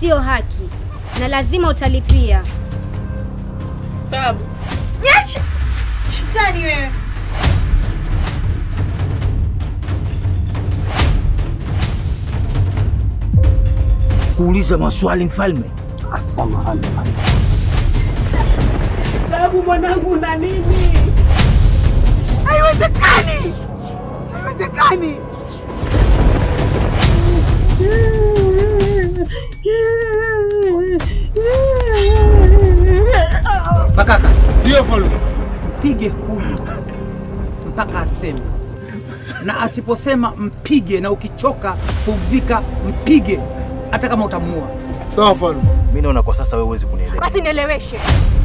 sio haki na lazima utalipia. Tabu. Niache! Shetani wewe. kuuliza maswali mfalme. Samahani. Tabu mwanangu na nini? Haiwezekani! Haiwezekani! Makaka, Ndio mfalme. mpige huyu mpaka aseme, na asiposema mpige, na ukichoka pumzika, mpige hata kama utamuua. Sawa mfalme. Mimi naona kwa sasa wewe huwezi kunielewa. Basi nieleweshe.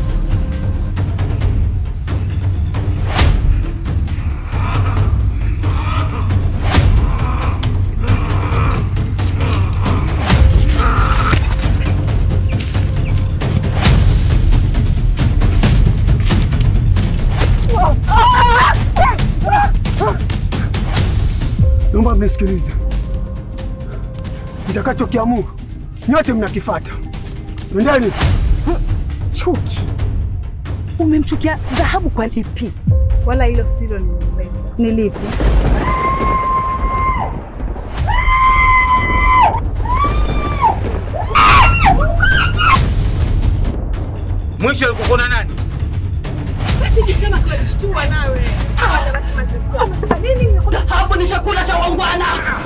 Naomba mnisikilize. Nitakachokiamua nyote mnakifata. Twendeni. Chuki? Umemchukia dhahabu kwa lipi? Wala hilo silo nimeleta. Ni lipi? Mwisho alikukona nani? Hapo ni chakula cha wangwana.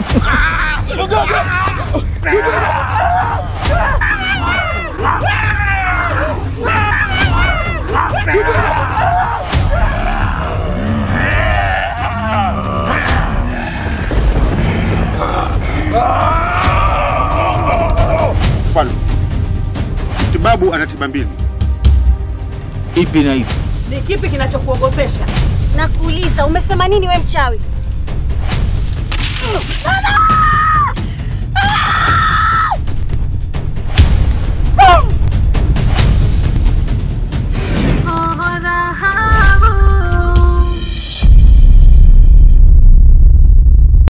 Mfalme. Mtibabu ana tiba mbili. Ipi na ipi? Ni kipi kinachokuogopesha? Nakuuliza, umesema nini we mchawi? Mama!